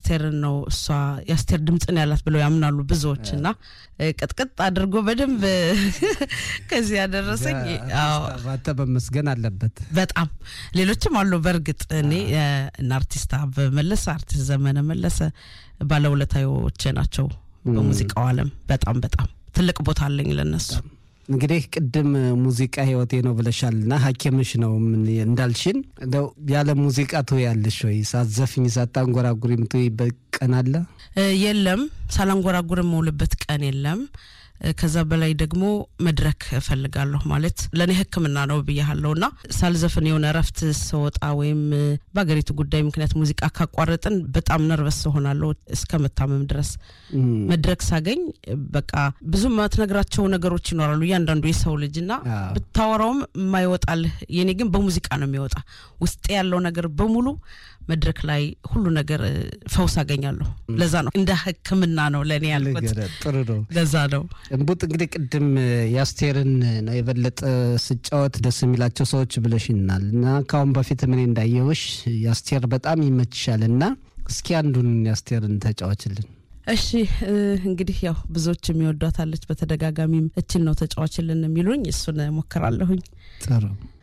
የአስቴርን ነው እሷ የአስቴር ድምፅን ያላት ብለው ያምናሉ ብዙዎች እና ቅጥቅጥ አድርጎ በደንብ ከዚህ ያደረሰኝ አንተ መመስገን አለበት። በጣም ሌሎችም አሉ። በእርግጥ እኔ እና አርቲስት አበበ መለሰ፣ አርቲስት ዘመነ መለሰ ባለውለታዎቼ ናቸው በሙዚቃው ዓለም በጣም በጣም ትልቅ ቦታ አለኝ ለነሱ። እንግዲህ ቅድም ሙዚቃ ህይወቴ ነው ብለሻልና ሐኪምሽ ነው እንዳልሽን እንደው ያለ ሙዚቃ ትውያለሽ ወይ? ሳትዘፍኝ ሳታንጎራጉሪ የምትውይበት ቀን አለ? የለም፣ ሳላንጎራጉር የምውልበት ቀን የለም። ከዛ በላይ ደግሞ መድረክ እፈልጋለሁ ማለት ለእኔ ሕክምና ነው ብያለሁ እና ሳልዘፍን የሆነ እረፍት ስወጣ ወይም በሀገሪቱ ጉዳይ ምክንያት ሙዚቃ ካቋረጥን በጣም ነርቨስ ሆናለሁ እስከ መታመም ድረስ። መድረክ ሳገኝ በቃ ብዙ ማትነግራቸው ነገሮች ይኖራሉ እያንዳንዱ የሰው ልጅ እና ብታወራውም የማይወጣልህ የኔ ግን በሙዚቃ ነው የሚወጣ ውስጥ ያለው ነገር በሙሉ መድረክ ላይ ሁሉ ነገር ፈውስ አገኛለሁ። ለዛ ነው እንደ ሕክምና ነው ለእኔ ያልኩት። ጥሩ ነው። ለዛ ነው እንቡጥ እንግዲህ ቅድም የአስቴርን ነው የበለጠ ስጫወት ደስ የሚላቸው ሰዎች ብለሽናል እና ከአሁን በፊት ምን እንዳየውሽ የአስቴር በጣም ይመችሻል እና እስኪ አንዱን የአስቴርን ተጫዋችልን። እሺ እንግዲህ ያው ብዙዎች የሚወዷታለች በተደጋጋሚም እችን ነው ተጫዋችልን የሚሉኝ እሱን ሞክራለሁኝ። ጥሩ